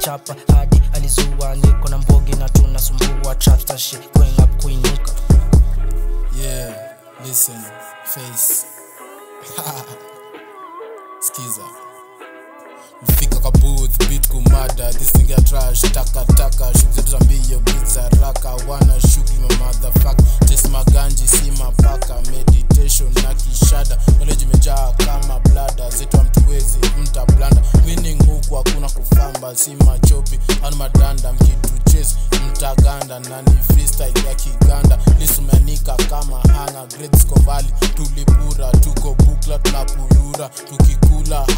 chapa hadi alizua niko na mbogi na tunasumbua trapster shit going up kuinuka Yeah, listen, face. Skiza. Mfika kwa booth, beat kumada, this thing ya trash, taka taka, shughuli zetu za mbio, beat za raka, wana shughuli ma motherfucker, test maganji, si mapaka, meditation na kishada, knowledge imejaa kama blada, zetu hamtuwezi, mta blanda, winning huku hakuna kufamba, si machopi, au madanda, mkitu chase, mtaganda, nani freestyle ya kiganda, lisumeanika kama hanga, grades kovali, tulipura, tuko bukla, tunapulura, tukikula